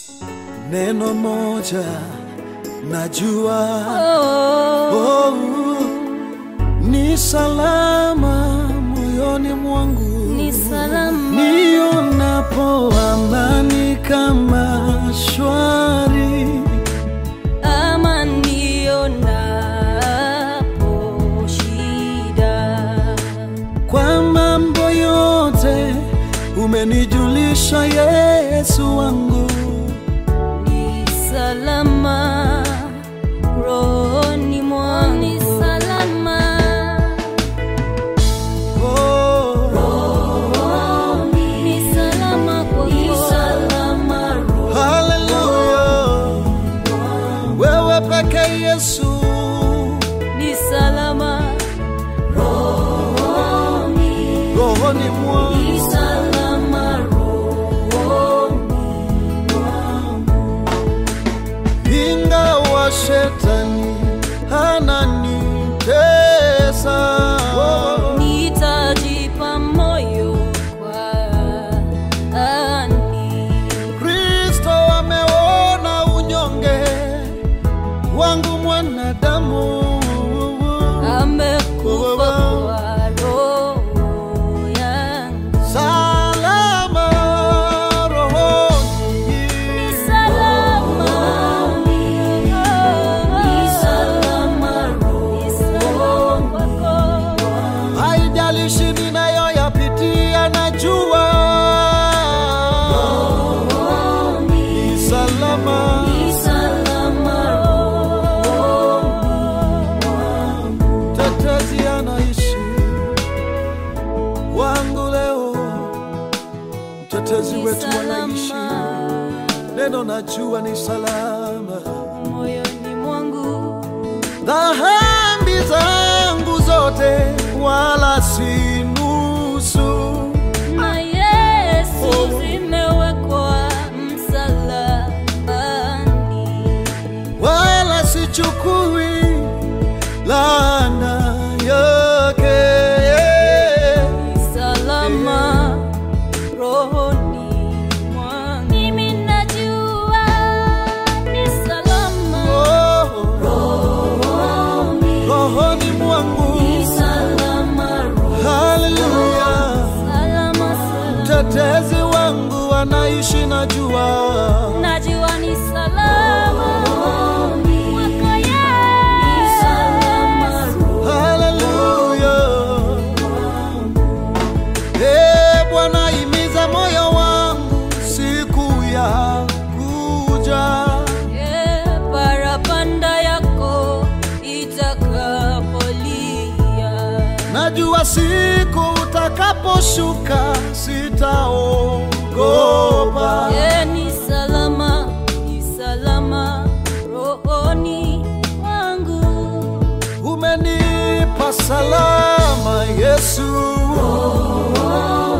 neno moja najua Oh, oh, ni salama moyoni mwangu ni salama. nionapo amani kama shwari ama nionapo shida kwa mambo yote umenijulisha Yesu wangu ni salama rohoni mwangu ni salama oh, ni salama kwa ni salama haleluya wewe peke Yesu ni salama rohoni rohoni mwangu ni salama rohoni ingawa shetani ananitesa nitajipa moyo kwa ani Kristo ameona unyonge wangu mwanadamu amekufa kwa roho yangu salama rohoni ni salama ni salama roho kwako haijalishi ninayoyapitia najua ni salama ni salama tetezi anaishi wangu leo mtetezi ni wetu anaishi salama neno najua ni salama moyoni mwangu dhambi zangu zote wala si nusu na Yesu zimewekwa msalabani wala sichukui laana yake ni salama rohoni mwangu. Mimi najua ni salama Oh, rohoni, rohoni mwangu ni salama rohoni, haleluya salama salama. mtetezi wangu anaishi najua Najua ni salama mwaka Yesu. haleluya Eh, bwana imiza moyo wangu siku ya kuja Eh, parapanda yako itakapolia najua siku utakaposhuka sitaogopa Eh, ni salama ni salama rohoni mwangu umenipa salama yesu